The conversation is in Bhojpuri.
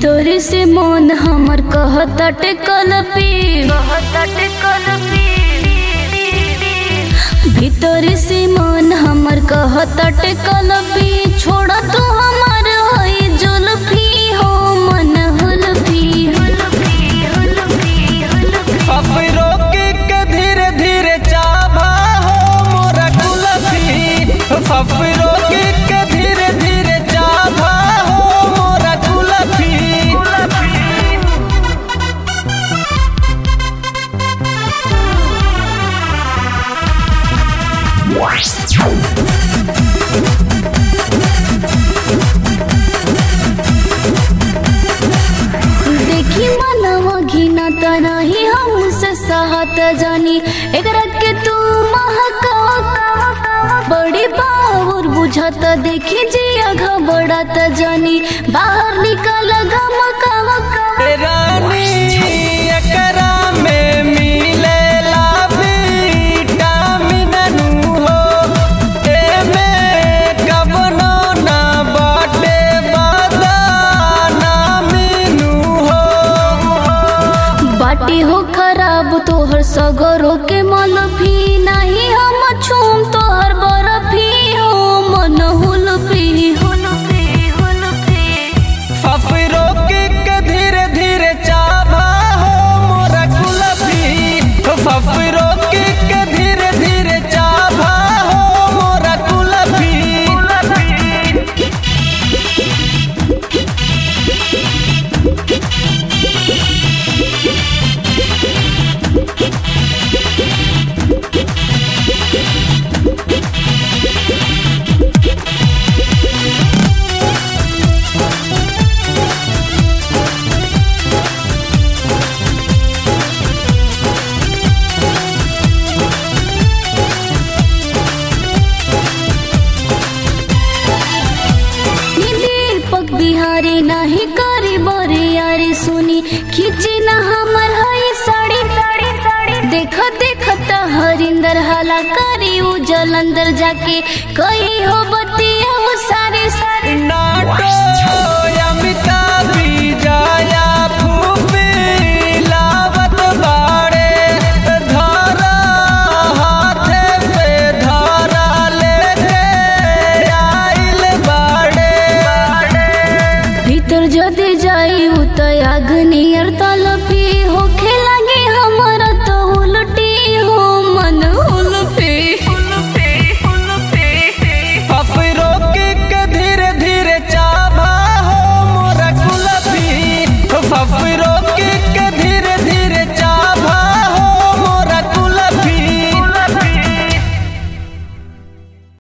भीतर से मन हमर कहतटे कलपी भीतर से मन हमर कहतटे कलपी छोड़ तू हमर होई जुल्फी हो मन हुल्फी अफरो के के धीरे धीरे चाभा हो मोरा कुलफी अफरो के के धीरे धीरे चाभा हो मोरा कुलफी देखी मनवा घिना तनाही हमसे सहत जानी एकरा के तू महका बड़ी बावर बुझत देखी जिया घबड़त जानी बाहर निकल गमका रानी एकरा में मिलेला विटामिन नु हो एमे कवनो ना बाटे बदाना मीनू हो बाटी हो खराब तोहर सगरो के मलफी नहीं हम छूम तोहर बर्फी हो मन हुलफी हुलफी हुलफी फफरो के के धीरे धीरे चाभा हो मोरा कुलफी फफरो के के धीरे धीरे चाभा हो मोरा कुलफी नी दीपक बिहारी नाही करी बरी यारी सुनी खींची ना हमर हई साड़ी साड़ी साड़ी देख देख त हरिंदर हाला करी उ जलंदर जाके कही हो बतिया वो सारे सारे नाटो